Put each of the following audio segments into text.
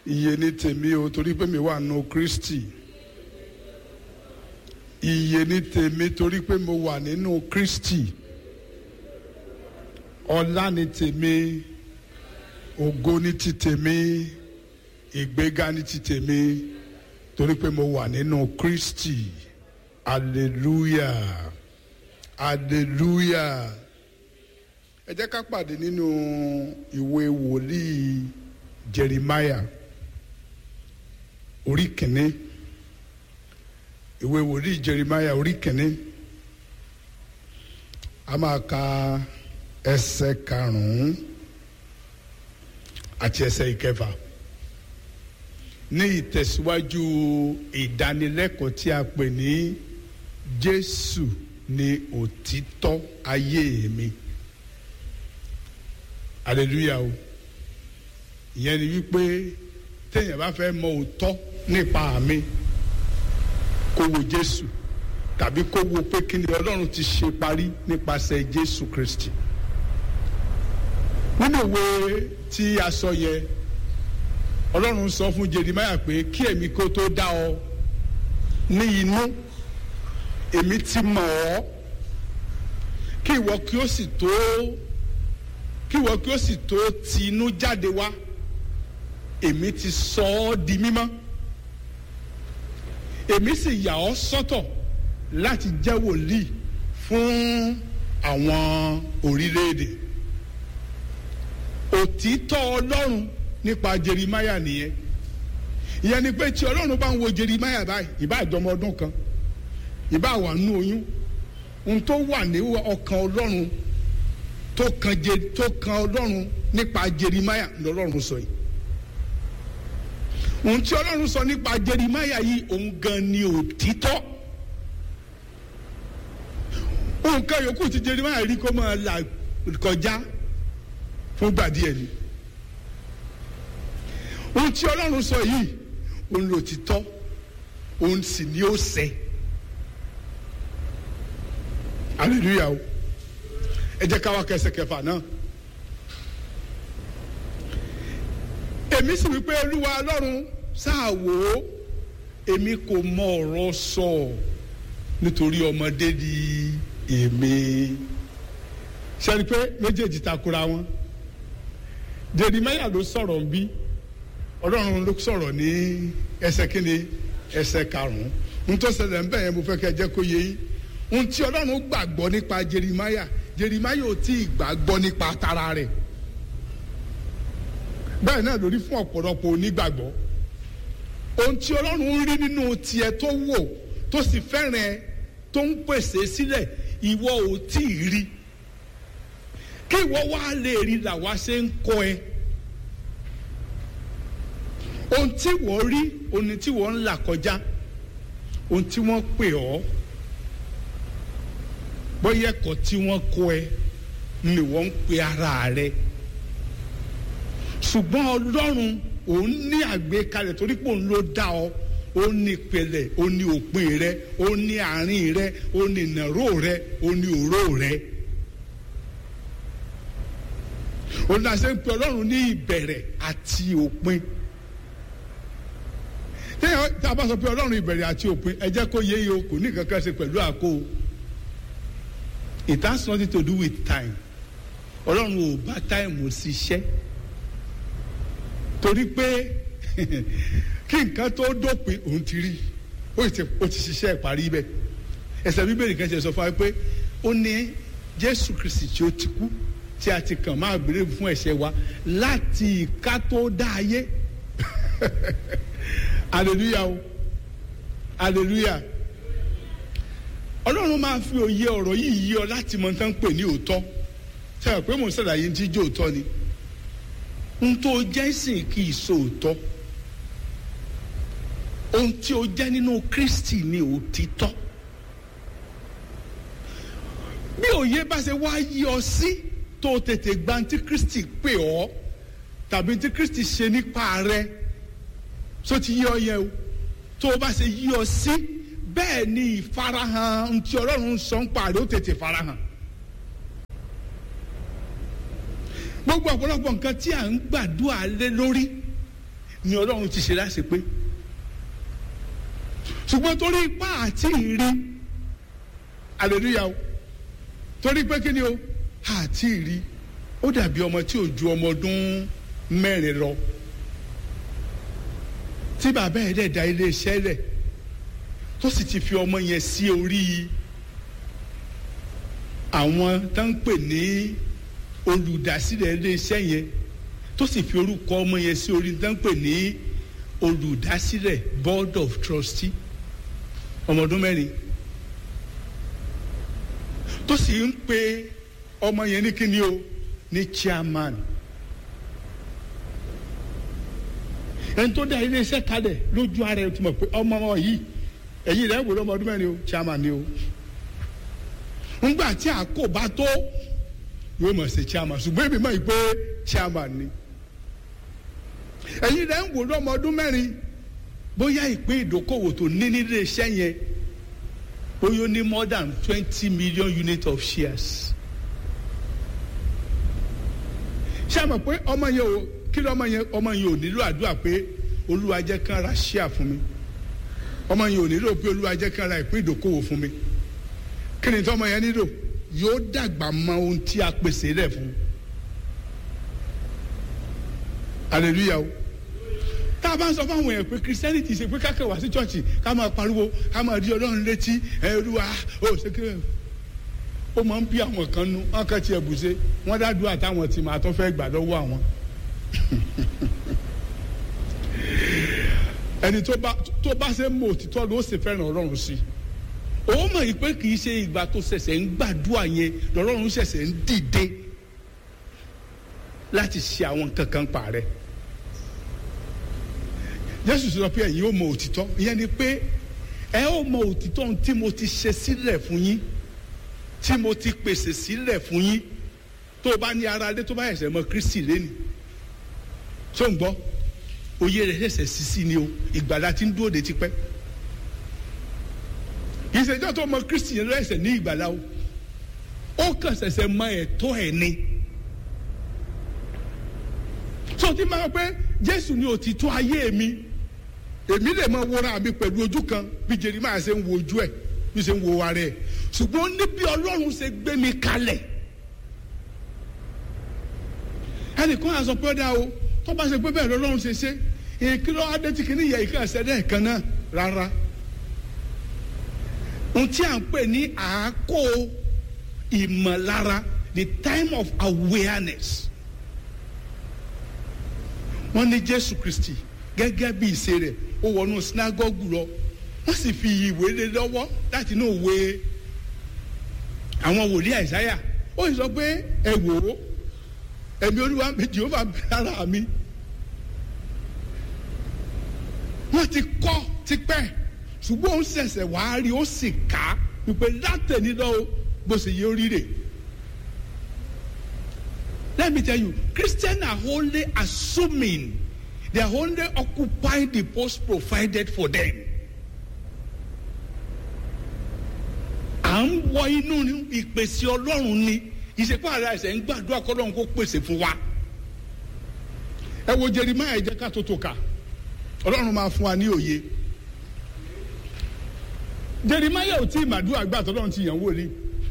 iye ní tèmi o torí pé mi wà nù Kristi iye ní tèmi torí pé mo wà nínú Kristi ọlá ní tèmi ògo ní ti tèmi ìgbéga ní ti tèmi torí pé mo wà nínú Kristi hallelujah hallelujah ẹ jẹ́ ká pàdé nínú ìwé wòlíì Jeremiah orí kìíní ìwé wòlíì Jeremiah orí kìíní a máa ka ẹsẹ̀ karùnún àti ẹsẹ̀ ìkẹfà ní ìtẹ̀síwájú ìdánilẹ́kọ̀ọ́ tí a pè ní Jésù ni òtítọ́ ayé mi hallelujah o ìyẹn ni wípé téèyàn bá fẹ́ mọ òótọ́ nípa mi kó wo Jésù tàbí kó wo pé kí ni Ọlọ́run ti ṣe parí nípasẹ̀ Jésù Kristi nínú ìwé tí a sọ yẹ Ọlọ́run sọ fún Jeremáyà pé kí èmi kó tó dá ọ ní inú èmi ti mọ̀ ọ́ kí ìwọ kí ó sì tó kí ìwọ kí ó sì tó ti inú jáde wá èmi ti sọ ọ́ di mímọ́ èmi sì yà ọ́ sọ́tọ̀ láti jẹ́ wòlíì fún àwọn orílẹ̀-èdè òtítọ́ ọlọ́run nípa Jeremáyà nìyẹn ìyẹn ni pé tí ọlọ́run bá ń wo Jeremáyà báyìí ìbá àjọmọ ọdún kan ìbá wà nú oyún ohun tó wà ní ọkàn ọlọ́run tó kan je tó kan ọlọ́run nípa Jeremáyà lọ́lọ́run sọ yìí ohun tí ọlọ́run sọ nípa Jeremáyà yìí òun gan ni òtítọ́ ohun kan yòókù tí Jeremáyà rí kó máa là kọjá fún gbà díẹ̀ ni ohun tí ọlọ́run sọ yìí òun ló ti tọ́ òun sì ni ó ṣẹ hallelujah o ẹ jẹ́ ká wá kẹsẹ̀ kẹfà náà èmi sì wípé olúwa ọlọ́run sáà wò ó èmi kò mọ ọ̀rọ̀ sọ nítorí ọmọdé di èmi sẹ́ni pé méjèèjì takora wọn Jeremáyà ló sọ̀rọ̀ ń bí ọlọ́run ló sọ̀rọ̀ ní ẹsẹ̀ kínní ẹsẹ̀ karùn-ún ohun tó ṣẹlẹ̀ ń bẹ̀ yẹn mo fẹ́ kẹ́ jẹ́ kó yé yín ohun tí ọlọ́run gbàgbọ́ nípa Jeremáyà Jeremáyà ò tí ì gbàgbọ́ nípa tara rẹ̀ bẹ́ẹ̀ náà lórí fún ọ̀pọ̀lọpọ̀ onígbàgbọ́ ohun tí ọlọ́run ń rí nínú tiẹ̀ tó wò tó sì fẹ́ràn ẹ tó ń pèsè sílẹ̀ ìwọ ò tí ì rí kí ìwọ wá lè rí làwa ṣe ń kọ́ ẹ ohun tí wọ́n rí ohun tí wọ́n ń là kọjá ohun tí wọ́n pè ọ́ bóyá ẹ̀kọ́ tí wọ́n kọ́ ẹ ni wọ́n ń pe ara rẹ ṣùgbọ́n ọlọ́run òun ní àgbékalẹ̀ torí pé òun ló dá ọ ó ní ìpìlẹ̀ ó ní òpin rẹ ó ní àárín rẹ ó ní ìnáró rẹ ó ní òró rẹ. òun náà ṣe ń pe ọlọ́run ní ìbẹ̀rẹ̀ àti òpin tí a bá sọ pé ọlọ́run ìbẹ̀rẹ̀ àti òpin ẹ jẹ́ kó yé o kò ní kankan ṣe pẹ̀lú àkó it has nothing to do with time ọlọ́run ò bá táìmù ṣiṣẹ́ torí pé kí nǹkan tó dópin òun ti rí ó ti ṣiṣẹ́ ìparí bẹ́ẹ̀ ẹsẹ̀ bíbélì kan ṣe sọ fún wa pé ó ní jésù kristi tí ó ti kú tí a ti kàn máa gbèrè fún ẹ̀ṣẹ̀ wa láti ìka tó dá ayé hallelujah o hallelujah ọlọ́run máa fi òye ọ̀rọ̀ yìí yí ọ láti mọ tán pè ní òótọ́ sẹ́wọ̀n pé mò ń ṣàlàyé tí jẹ́ òótọ́ ni ohun tó jẹ́ sìn kì í so òótọ́ ohun tí o jẹ́ nínú Kristi ni òtítọ́ bí òye bá ṣe wá yí ọ sí tó tètè gba tí Kristi pè ọ́ tàbí tí Kristi ṣe nípa rẹ so ti yí ọ yẹ o tó o bá ṣe yí ọ sí bẹ́ẹ̀ ni ìfarahàn ntí Ọlọ́run sọ ń parí ó tètè farahàn. gbogbo ọ̀pọ̀lọpọ̀ nǹkan tí à ń gbàdúrà lé lórí ni ọlọ́run ti ṣe láṣẹ pé ṣùgbọ́n torí ipá àti ìrí hallelujah o torí pé kí ni o àti ìrí ó dàbí ọmọ tí ò ju ọmọ ọdún mẹ́rin lọ tí bàbá ẹ̀ dẹ̀ da iléeṣẹ́ rẹ̀ tó sì ti fi ọmọ yẹn sí orí àwọn tó ń pè ní olùdásílẹ̀ iléeṣẹ́ yẹn tó sì fi orúkọ ọmọ yẹn sí orí tó ń pè ní olùdásílẹ̀ board of trustee ọmọ ọdún mẹ́rin tó sì ń pe ọmọ yẹn ní kíni o ní chairman ẹni tó dá iléeṣẹ́ kalẹ̀ lójú ara ẹ̀ tó mọ̀ pé ọmọ wọn yìí ẹ̀yìn rẹ̀ wò lọ́mọ ọdún mẹ́rin o chairman ni o ńgbà tí àkó bá tó yóò mọ̀ sí chairman ṣùgbọ́n èmi mọ̀ yìí pé chairman ni ẹ̀yìn rẹ̀ ń wò lọ́mọ ọdún mẹ́rin bóyá ìpín ìdókòwò tó ní nílé iṣẹ́ yẹn bóyá ó ní more than twenty million units of shares ṣé àmọ̀ pé ọmọ yẹn o kí ló ọmọ yẹn ọmọ yẹn ò nílò àdúrà pé olúwa jẹ́ kán ra share fún mi ọmọ yẹn ò nílò pé olúwa jẹ́ kán ra ìpín ìdókòwò fún mi kí ni tí ọmọ yẹn nílò yóò dàgbà mọ ohun tí a pèsè rẹ̀ fún hallelujah o tá a bá ń sọ fún àwọn èèyàn pé christianity ṣe pé kákẹ́ wá sí chọ́ọ̀chì ká máa pariwo ká máa di ọlọ́run létí ẹ olúwa ó ṣe kí ó máa ń bí àwọn kan nu wọn kàn tiẹ̀ bùṣe wọn dádúrà táwọn tì máa tó fẹ́ gbà lọ́wọ́ àwọn. ẹni tó bá tó bá ṣe mọ òtítọ́ ló ṣe fẹ́ràn ọlọ́run sí òun mọ̀ yìí pé kì í ṣe ìgbà tó ṣẹ̀ṣẹ̀ ń gbàdúrà yẹn lọ́lọ́run ṣẹ̀ṣẹ̀ ń dìde láti ṣe àwọn kankan pa rẹ̀ jésù sọ pé ẹ̀yin ó mọ òtítọ́ ìyẹn ni pé ẹ ó mọ òtítọ́ tí mo ti ṣe sílẹ̀ fún yín tí mo ti pèsè sílẹ̀ fún yín tó o bá ní ara dé tó bá ẹ̀sẹ̀ mọ kristi lẹ́nu tó ń gbọ́ oyè rẹ̀ ṣẹ̀ṣẹ̀ sísí ni o ìgbàlá ti ń dúró de tipẹ́ ìṣèjọ́ tó mọ kristi yẹn lọ ẹ̀sẹ̀ ní ìgbàlá o ó kàn ṣẹ̀ṣẹ̀ mọ ẹ̀tọ́ ẹ̀ ni tó ti máa pẹ́ jésù ni òtítọ́ ayé mi èmi lè máa wọra mi pẹ̀lú ojú kan bí Jeremáyà ṣe ń wo ojú ẹ̀ bí ṣe ń wo ara ẹ̀ ṣùgbọ́n ní bí ọlọ́run ṣe gbé mi kalẹ̀ ẹnìkan á sọ pé ó dá o tó bá ṣe pé bẹ́ẹ̀ lọ́lọ́run ṣe ṣe èyí kí ló adé tí kìíní yẹ ìkà ṣẹ́dẹ̀ kan náà rárá ohun tí à ń pè ní àákò ìmọ̀lára the time of awareness wọ́n ní Jésù Kristi gẹ́gẹ́ bí ìṣe rẹ̀ ó wọnú sinagogu lọ wọ́n sì fi ìwé lé lọ́wọ́ láti inú òwe àwọn wòlíì àìsáyà ó sì sọ pé ẹ wò ó ẹ̀mí olúwa jehova lára mi wọ́n ti kọ́ tipẹ́ ṣùgbọ́n ó ń ṣẹ̀ṣẹ̀ wàá rí ó sì ká wípé látẹ̀ní lọ́wọ́ bó ṣe yẹ oríire. Let me tell you, Christians are only assuming they are only occupying the post provided for them. à ń wọ inú ìpèsè ọlọ́run ni ìṣèpá ara ẹ̀sẹ̀ ń gbàdúrà kọ́lọ́run kó pèsè fún wa. ẹ wo Jeremáyà jẹ́ ká tó tó kà ọlọ́run máa fún wa ní òye. Jeremáyà ò tí ì màdúrà gbà tọ́lọ́run ti yàn wò ni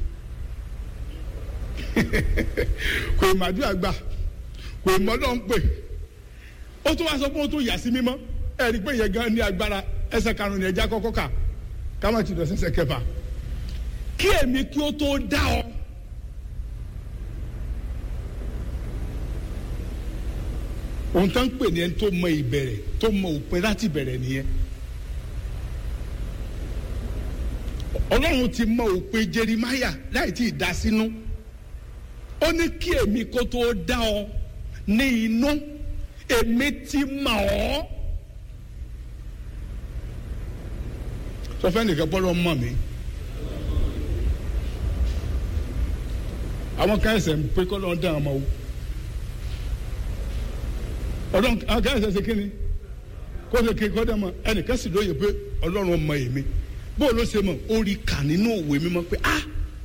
kò ì màdúrà gbà kò ì mọ́ lọ́n pè ó tún wá sọ pé ó tún yà sí mímọ́ ẹ rí i pé ìyẹn gan ní agbára ẹsẹ̀ karùn-ún ní ẹja kọ́kọ́ kà ká má ti lọ sẹ́sẹ̀ kẹfà kí èmi kí ó tó dá ọ. ohun tó ń pè ní ẹni tó mọ ìbẹ̀rẹ̀ tó mọ òpin láti bẹ̀rẹ̀ nìyẹn. ọlọ́run ti mọ òpin Jeremáyà láì tí ì dá sínú ó ní kí èmi kó tó dá ọ ní inú èmi ti mọ̀ ọ́. sọ fẹ́ nìkan bọ́lọ́ mọ̀ mí. àwọn kan ẹsẹ̀ ń pé kọ́ lọ́n dá ọmọ o ọlọ́run àwọn kan ẹsẹ̀ ṣe kí ni kó ṣe kí kọ́ dá ọmọ ẹnìkan sì lóye pé ọlọ́run mọ èmi bó ló ṣe mọ̀ ó rí kà nínú òwe mímọ́ pé ah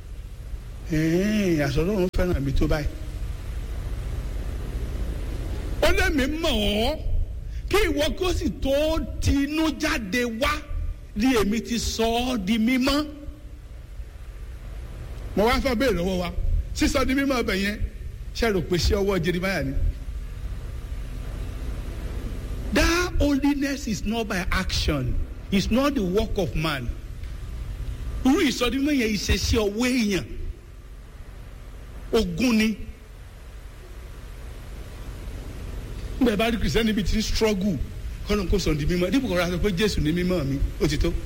àṣọ ọlọ́run fẹ́ràn mi tó báyìí ó lé mi mọ̀ ọ́ kí ìwọ kó sì tó tinú jáde wá ní èmi ti sọ ọ́ di mímọ́ mo wá fẹ́ béèrè lọ́wọ́ wa sísọ di mímọ́ ọbẹ̀ yẹn ṣe rò pé ṣé ọwọ́ Jeremáyà ni. That holiness is not by action it's not the work of man irú ìsọdúnmọ́ yẹn ìṣesí ọwọ́ èèyàn ogun ni nígbà bá rí kìrìsìtẹ́nì bíi ti ń struggle kọ́nà kó sọ̀ di mímọ́ dípò kọ́ra sọ pé Jésù ní mímọ́ mi ó ti tó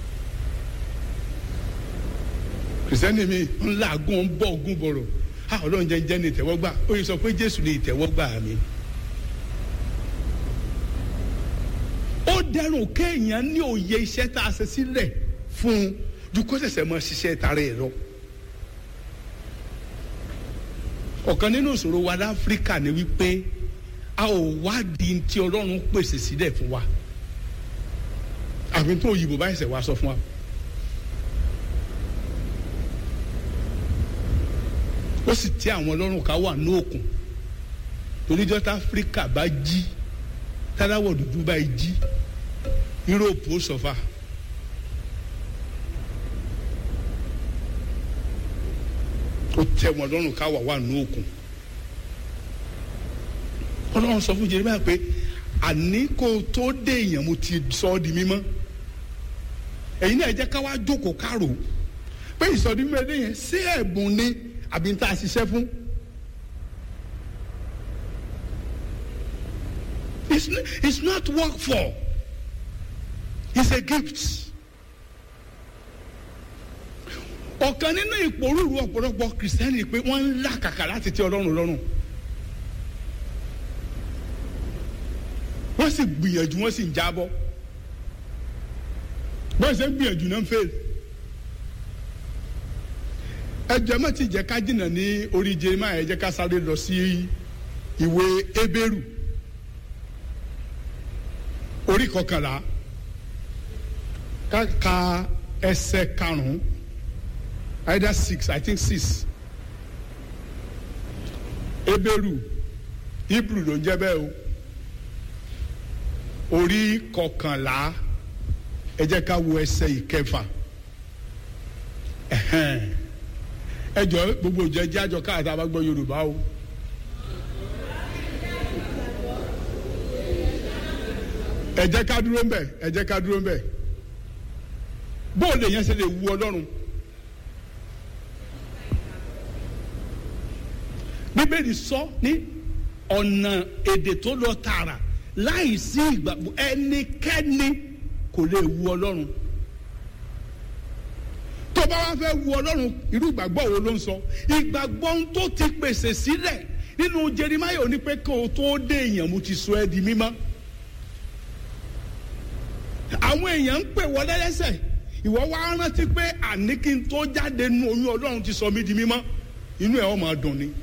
kìrìsìtẹ́nì mi ń làágùn ń bọ̀ ogun bọ̀rọ̀ a Ọlọ́run jẹ́ jẹ́ ní ìtẹ́wọ́gbà ó yẹ sọ pé Jésù ní ìtẹ́wọ́gbà mi. ó dẹrùn kéèyàn ní òye iṣẹ́ tá a ṣe sílẹ̀ fún un ju kó ṣẹ̀ṣẹ̀ mọ ṣiṣẹ́ tara ẹ̀ lọ. ọ̀kan nínú ìṣòro wa láfíríkà ni wípé a ò wádìí tí ọlọ́run pèsè sílẹ̀ fún wa àfi tó òyìnbó báyìí ṣẹ̀ wá sọ fún wa. ó sì tí àwọn ọlọ́run ká wà ní òkun torí dọ́tà áfíríkà bá jí táláwọ̀ dúdú bá jí yúróòpù ó sọ̀fà. ó tẹ wọn lọ́rùn ká wà wà ní òkun ọlọ́run sọ fún Jeremáyà pé àní kó o tó dé èèyàn mo ti sọ ọ́ di mímọ́ ẹ̀yin náà jẹ́ ká wá jókòó kárò pé ìsọdí mẹ́rin yẹn sí ẹ̀bùn ni àbí ń tá a ṣiṣẹ́ fún. It's, it's not work for it's a gift. ọ̀kan nínú ìpòrúurú ọ̀pọ̀lọpọ̀ kìrìsìtẹ́nì pé wọ́n ń làkàkà láti tẹ́ ọlọ́run lọ́rùn. wọ́n sì gbìyànjú wọ́n sì ń jábọ́ bọ́ọ̀ ṣe ń gbìyànjú náà ń fail. ẹ jẹ́ má ti jẹ́ ká jìnnà ní orí Jeremáyà ẹ jẹ́ ká sáré lọ sí ìwé Hébérù orí kọkànlá ká ka ẹsẹ̀ karùn-ún either six I think six Hébérù Hebrew ló ń jẹ́ bẹ́ẹ̀ o orí kọkànlá ẹ jẹ́ ká wo ẹsẹ̀ ìkẹfà ẹ jọ gbogbo ìjọ ẹjẹ àjọ káàtà bá gbọ́ Yorùbá o. ẹ jẹ́ ká dúró ń bẹ̀ ẹ jẹ́ ká dúró ń bẹ̀ bóòlù yẹn ṣe lè wu Ọlọ́run. Bíbélì sọ ní ọ̀nà èdè tó lọ tààrà láì sí ìgbàgbọ́ ẹnikẹ́ni kò lè wu Ọlọ́run tó bá wá fẹ́ wu Ọlọ́run irú ìgbàgbọ́ wo ló ń sọ ìgbàgbọ́ tó ti pèsè sílẹ̀ nínú Jeremáyà ó ní pé kó o tó dé èèyàn mo ti sọ ẹ́ di mímọ́ àwọn èèyàn ń pè wọlé lẹ́sẹ̀ ìwọ wá rántí pé àní kí n tó jáde nu oyún Ọlọ́run ti sọ mí di mímọ́ inú ẹ̀ ọ́ máa dùn ni.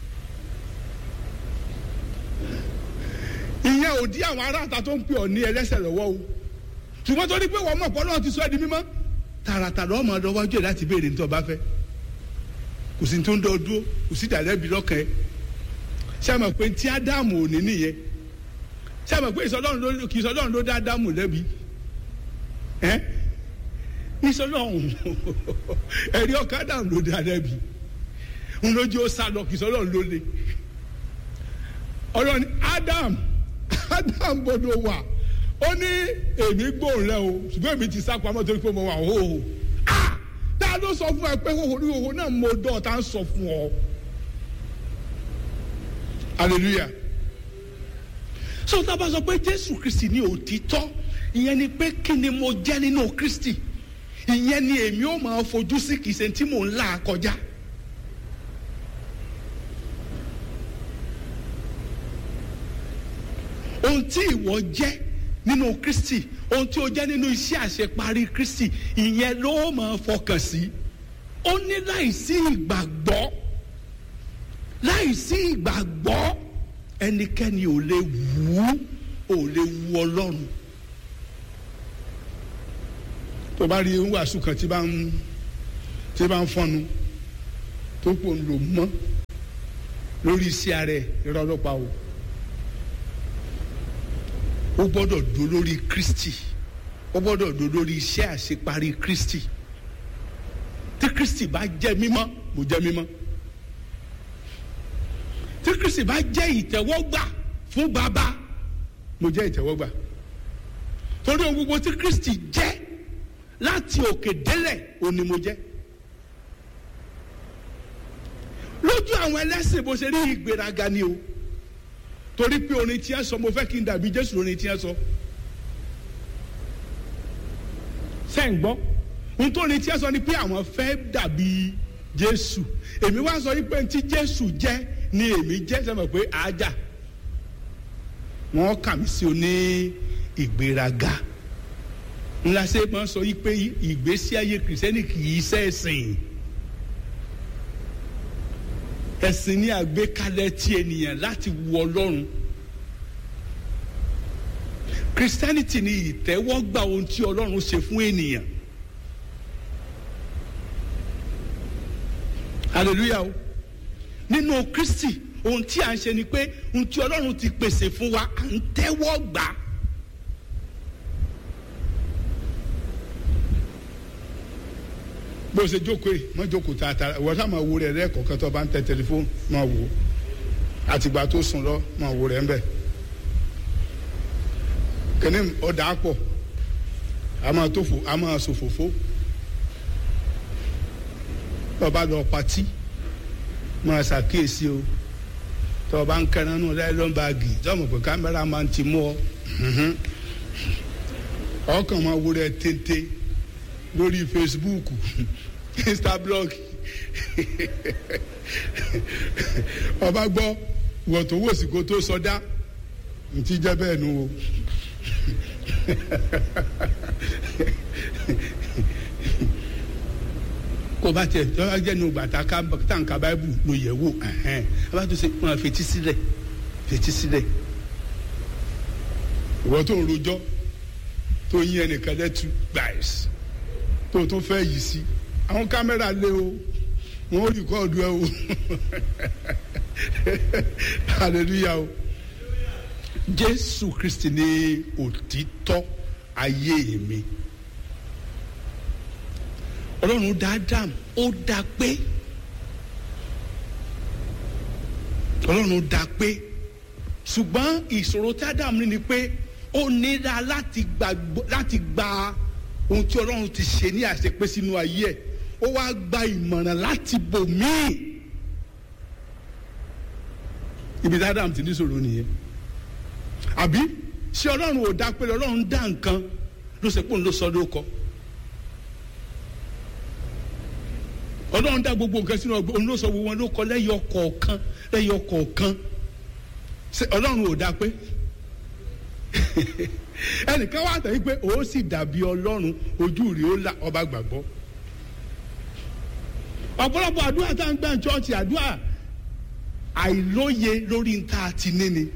ìyẹn ò dí àwọn aráàta tó ń pè ọ́ ní ẹlẹ́sẹ̀ lọ́wọ́ o ṣùgbọ́n torí pé wọ́n mọ̀ pé Ọlọ́run ti sọ ẹ́ di mímọ́ tààràtàrà ọmọ ọdọ wájú ẹ láti béèrè ní tó bá fẹ́ kò sí tó ń dọ dúró kò sí dàlẹ́bi lọ́kàn ẹ ṣàmọ̀ pé tí ádámù ò ní nìyẹn ṣàmọ̀ pé ìsọlọ́run ló kì í sọlọ́run ló dá ádámù lẹ́bi ẹ́ ìsọlọ́run ẹ̀rí ọkàn ádámù ló dá lẹ́bi ń lójú ó sá lọ kì í sọlọ́run ló le ọlọ́run ádámù ádámù gbọdọ̀ wà ó ní èmi gbóhùn rẹ o ṣùgbọ́n èmi ti sá pamọ́ torí pé mo wà hóhó tá a ló sọ fún ẹ pé hóhó ní hóhó náà mo dọ̀ tá a sọ fún ọ hallelujah so tá a bá sọ pé Jésù Kristi ní òtítọ́ ìyẹn ni pé kí ni mo jẹ́ nínú Kristi ìyẹn ni èmi ó máa fojú sí kìí ṣe tí mò ń là kọjá. ohun tí ìwọ jẹ́ nínú kristi ohun tí o jẹ́ nínú iṣẹ́ àṣeparí kristi ìyẹn ló máa fọkàn sí ó ní láìsí ìgbàgbọ́ láìsí ìgbàgbọ́ ẹnikẹ́ni ò lè wù ú ò lè wù ọlọ́run tó bá rí wàásù kan tí bá ń tí bá ń fọnu tó pò ń lò mọ́ lórí iṣẹ́ rẹ̀ irọ́ ọlọ́pàá o ó gbọ́dọ̀ dó lórí kristi ó gbọ́dọ̀ dó lórí iṣẹ́ àṣeparí kristi tí kristi bá jẹ́ mímọ́ mo jẹ́ mímọ́ tí kristi bá jẹ́ ìtẹ́wọ́gbà fún bàbá mo jẹ́ ìtẹ́wọ́gbà torí ohun gbogbo tí kristi jẹ́ láti òkè délẹ̀ òní mo jẹ́ lójú àwọn ẹlẹ́sìn bó ṣe rí ìgbéraga ni o torí pé orin tí ẹ sọ mo fẹ́ kí n dàbí jésù orin tí ẹ sọ sẹ́yìn gbọ́ ohun tó orin tí ẹ sọ ni pé àwọn fẹ́ dàbí jésù èmi wá sọ yìí pé tí jésù jẹ́ ni èmi jẹ́ sẹ́mi pé àájà wọ́n kà mí sí oní ìgbéraga ńlá ṣe máa sọ yìí pé ìgbésí ayé kìrìsìtẹ́nì kì í ṣẹ̀sìn ẹ̀sìn ní àgbékalẹ̀ ti ènìyàn láti wu ọlọ́run christianity ni ìtẹ́wọ́gbà ohun tí ọlọ́run ṣe fún ènìyàn hallelujah o nínú kristi ohun tí à ń ṣe ni pé ohun tí ọlọ́run ti pèsè fún wa à ń tẹ́wọ́ gbà á. bó o ṣe jókòó yìí má jókòó tààtà wọ́n sá máa wo rẹ̀ rẹ́ kọ̀ọ̀kan tó bá ń tẹ tẹlifóònù máa wò ó àtìgbà tó sùn lọ máa wo rẹ̀ ń bẹ̀. kìnní ọ̀dà pọ̀ a máa tó fò a máa sòfòfó tó bá lọ patí máa ṣàkíyèsí o tó bá ń kẹran nù láìlọ́n báàgì tó mọ̀ pé kámẹ́rà máa ń ti mú ọ ọkàn máa wo rẹ̀ téńté lórí facebook instablog ọba gbọ́ wọ́n tó wò sí kó tó sọdá ntí jẹ́ bẹ́ẹ̀ nu o kó bá tiẹ̀ tọ́lá jẹ́ nu gbàtà tàǹkà báìbù ló yẹ wò ọba tó ṣe wọn fetí sílẹ̀ fetí sílẹ̀ ìwọ́n tó ń rojọ́ tó yín ẹnìkan lẹ́tù gbàìsì tó tó fẹ́ yìí sí àwọn kámẹ́rà lé o wọ́n rìkọ́ọ̀dù ẹ o hallelujah o jésù kristi ní òtítọ́ ayé mi ọlọ́run dá adam ó dá pé ọlọ́run dá pé ṣùgbọ́n ìṣòro tí adam ní ni pé ó nira láti gba ohun tí ọlọ́run ti ṣe ní àṣepé sínú ayé ẹ̀ ó wá gba ìmọ̀ràn láti bò míì ibi tí adam ti ní sọ̀rọ̀ nìyẹn àbí ṣé ọlọ́run ò dá pé ọlọ́run dá nǹkan ló ṣe pé òun ló sọ ló kọ ọlọ́run dá gbogbo nǹkan sínú ọgbọ́n òun ló sọ gbogbo wọn ló kọ lẹ́yọ kọ̀ọ̀kan lẹ́yọ kọ̀ọ̀kan ṣé ọlọ́run ò dá pé ẹnìkan wà tẹ̀ wípé ó sì dàbí ọlọ́run ojú rí ó là ọba gbàgbọ́ ọ̀pọ̀lọpọ̀ àdúrà tá à ń gbà ń chọ́ọ̀chì àdúrà àìlóye lórí nta àti níni.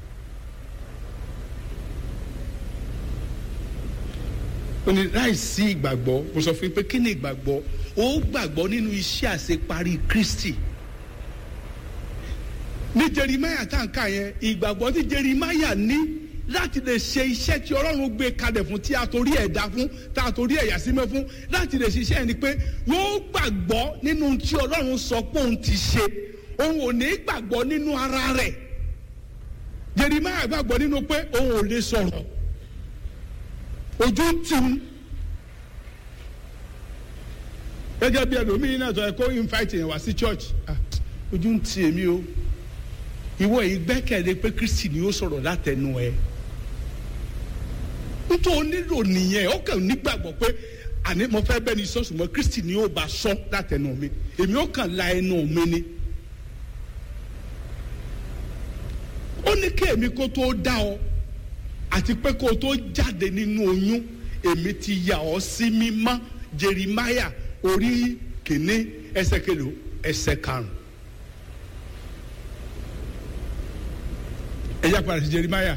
ó ní láìsí ìgbàgbọ́ mo sọ fún yín pé kí ni ìgbàgbọ́ ó gbàgbọ́ nínú iṣẹ́ àṣeparí kristi ní jerimaya tá à ń kà yẹn ìgbàgbọ́ tí jerimaya ní láti lè ṣe iṣẹ́ tí ọlọ́run gbé kalẹ̀ fún tí a torí ẹ̀ dá fún tá a torí ẹ̀yà símẹ́ fún láti lè ṣiṣẹ́ ni pé yóò gbàgbọ́ nínú tí ọlọ́run sọ pé òun ti ṣe òun ò ní gbàgbọ́ nínú ara rẹ̀ jerimaya gbàgbọ́ nínú pé òun ò lè sọ̀rọ̀ ojú ń tì ń gẹ́gẹ́ bí ẹlòmíín náà sọ ẹ kó invite yẹn wá sí church ojú ń tì èmi o ìwọ yìí gbẹ́kẹ̀lé pé kristi ni ó sọ̀rọ̀ látẹnu ẹ nítorí nílò nìyẹn ó kàn nígbàgbọ́ pé àní mo fẹ́ bẹ́ẹ̀ ni sọ́ọ̀sì mọ́ kristi ni ó bá sọ látẹnu mi èmi ó kàn la ẹnu mi ni. ó ní kí èmi kó tó dá ọ àti pé kó tó jáde nínú oyún èmi ti yà ọ sí mímọ́ jerimaya orí kìíní ẹsẹ̀ kelo ẹsẹ̀ karùn. ẹ yá padà sí jerimaya.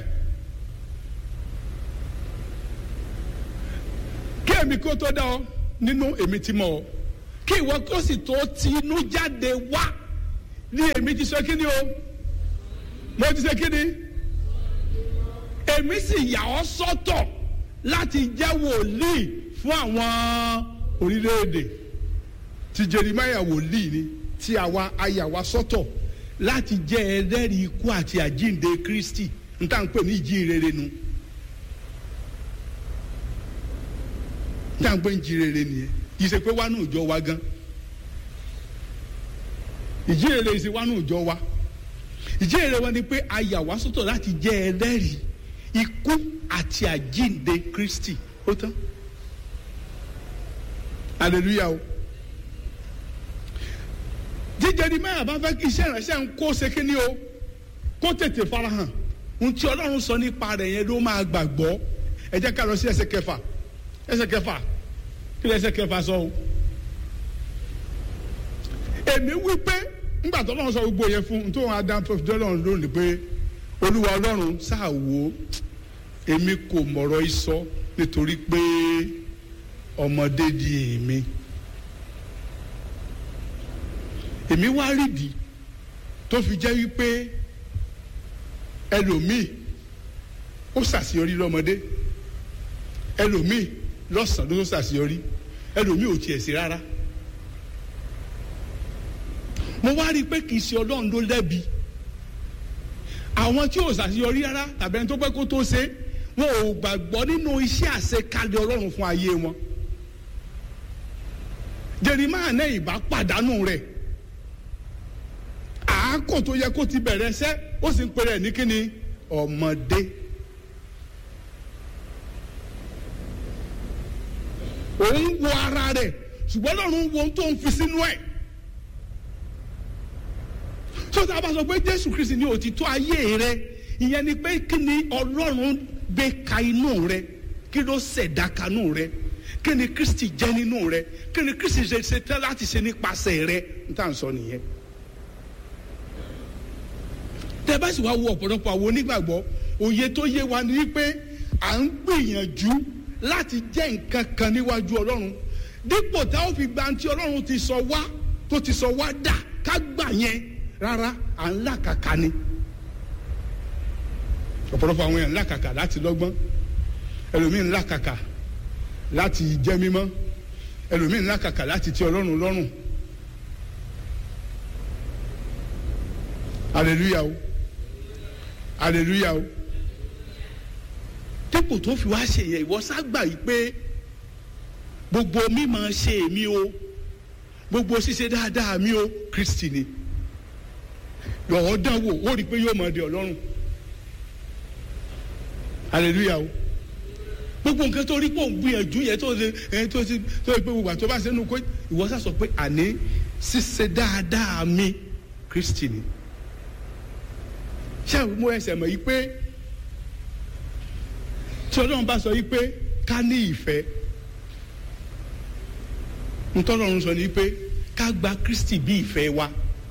kí èmi kó tó dá ọ nínú èmi ti mọ ọ kí ìwọ kó sì tó ti inú jáde wá ní èmi ti sọ kí ni o mo ti sọ kí ni èmi sì yà ọ́ sọ́tọ̀ láti jẹ́ wòlíì fún àwọn orílẹ̀-èdè ti Jeremáyà wòlíì ni tí àwa ayà wa sọ́tọ̀ láti jẹ́ ẹlẹ́rìí ikú àti àjíǹde Kristi n tá à ń pè ní ìjínrere nu n tá à ń pè ní ìjínrere nìyẹn kì í ṣe pé wá ní ìjọ wa gan ìjínrere ṣe wá ní ìjọ wa ìjínrere wa ni pé ayà wa sọ́tọ̀ láti jẹ́ ẹlẹ́rìí ikú àti àjíǹde Kristi ó tán hallelujah o jíjẹ ni mẹ́rin bá fẹ́ kí iṣẹ́ ìránṣẹ́ ń kó ṣe kíní o kó tètè farahàn ohun tí ọlọ́run sọ nípa rẹ̀ yẹn ló máa gbàgbọ́ ẹ jẹ́ ká lọ sí ẹsẹ̀ kẹfà ẹsẹ̀ kẹfà kí ló ẹsẹ̀ kẹfà sọ o. èmi wí pé ńgbà tó lọ́run sọ gbogbo yẹn fún un tó wọn adá tó fi dọ́lọ́run lónìí pé olúwa ọlọ́run sáà wò ó èmi kò mọ̀rọ̀ ìsọ nítorí pé ọmọdé di èmi èmi wá rídìí tó fi jẹ́ wípé ẹlòmíì ó ṣàṣeyọrí lọ́mọdé ẹlòmíì lọ́sàn-án ló ṣàṣeyọrí ẹlòmíì ò tiẹ̀ sí rárá mo wá rí i pé kì í ṣe ọlọ́run ló lẹ́bi àwọn tí ò ṣàṣeyọrí rárá tàbí ẹni tó pẹ́ kó tó ṣe wọn ò gbàgbọ́ nínú iṣẹ́ àṣekalẹ̀ ọlọ́run fún ayé wọn Jeremáyà náà ìbá pàdánù rẹ̀ àákò tó yẹ kó ti bẹ̀rẹ̀ ṣẹ́ ó sì ń pè rẹ̀ ní kíni ọmọdé. òun wo ara rẹ̀ ṣùgbọ́n lọ́run wo ohun tó ń fi sínú ẹ̀. sọ́tà bá sọ pé Jésù Kristi ní òtítọ́ ayé rẹ ìyẹn ni pé kí ni Ọlọ́run gbé ka inú rẹ kí ló ṣẹ̀dá kanú rẹ kí ni Kristi jẹ́ nínú rẹ kí ni Kristi ṣe ṣe tán láti ṣe nípasẹ̀ rẹ n tà ń sọ nìyẹn tẹ bá sì wá wo ọ̀pọ̀lọpọ̀ àwọn onígbàgbọ́ òye tó yé wa ni wípé à ń gbìyànjú láti jẹ́ nǹkan kan níwájú ọlọ́run dípò tá ó fi gba tí ọlọ́run ti sọ wá tó ti sọ wá dà ká gbà yẹn rárá à ń làkàkà ni ọ̀pọ̀lọpọ̀ àwọn èèyàn ń làkàkà láti lọ́gbọ́n ẹlòmíín ń làkàkà láti jẹ́ mímọ́ ẹlòmíín ń làkàkà láti tẹ́ ọlọ́run lọ́rùn hallelujah o hallelujah o dípò tó fi wá ṣe yẹn ìwọ ságbà yìí pé gbogbo mímọ̀ ṣe èmi o gbogbo ṣíṣe dáadáa mi o Kristi ni lọ́wọ́ dánwò ó rí i pé yóò mọ̀ ọ́ di ọlọ́run hallelujah o gbogbo nǹkan tó rí pò ń gbìyànjú yẹn tó ṣe ẹ tó ṣe tó ṣe pé gbogbo àti tó bá ṣe nù kó ìwọ sá sọ pé àní ṣíṣe dáadáa mi Kristi ni ṣé mo ẹsẹ̀ mọ̀ yìí pé tí ọlọ́run bá sọ yìí pé ká ní ìfẹ́ ntọ́lọ́run sọ ni pé ká gba Kristi bí ìfẹ́ wa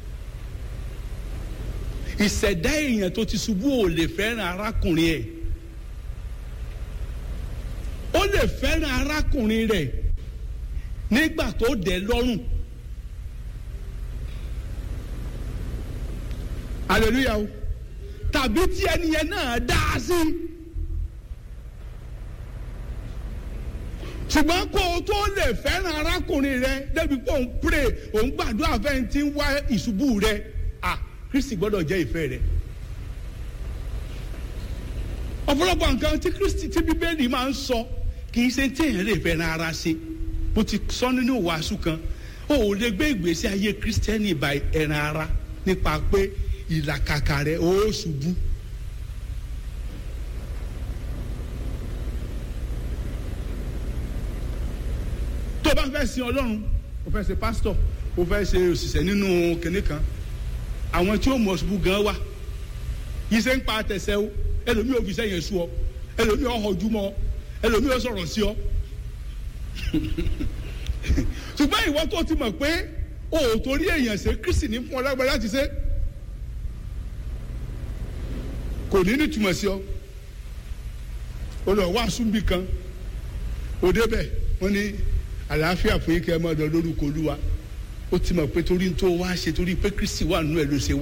ìṣẹ̀dá èèyàn tó ti ṣubú ò lè fẹ́ràn arákùnrin ẹ̀ ó lè fẹ́ràn arákùnrin rẹ̀ nígbà tó dẹ̀ lọ́rùn hallelujah o tàbí tí ẹni yẹn náà dá a sí. ṣùgbọ́n kó o tó lè fẹ́ràn arákùnrin rẹ débi pé òun pray òun gbàdúrà fẹ́ni tí ń wá ìṣubú rẹ à Kristi gbọ́dọ̀ jẹ́ ìfẹ́ rẹ. ọ̀pọ̀lọpọ̀ nǹkan tí Kristi tí Bíbélì máa ń sọ kì í ṣe tí èèyàn lè fẹ́ràn ara ṣe bó ti sọ nínú wàásù kan o ò lè gbé ìgbésí ayé Kristẹni by ẹran ara nípa pé ìlàkàkà rẹ ó ṣubú. tó o bá fẹ́ sin ọlọ́run o fẹ́ ṣe pásítọ̀ o fẹ́ ṣe òṣìṣẹ́ nínú kinní kan àwọn tí ó mọ̀ ṣubú gan wà iṣẹ́ ń pa àtẹ̀sẹ̀ o ẹlòmíì ò fi iṣẹ́ yẹn sú ọ ẹlòmíì ò họjú mọ́ ọ ẹlòmíì ò sọ̀rọ̀ sí ọ ṣùgbọ́n ìwọ tó ti mọ̀ pé o ò torí èèyàn ṣe Kristi ní fún ọ lágbára láti ṣe kò ní ní túmọ̀ sí ọ o lọ wá súnbì kan o débẹ̀ wọ́n ní àlàáfíà fún yín kẹ́ ẹ máa lọ lórúkọ olúwa ó ti mọ̀ pé torí tó wá ṣe torí pé Kristi wà nínú ẹ̀ ló ṣe wá.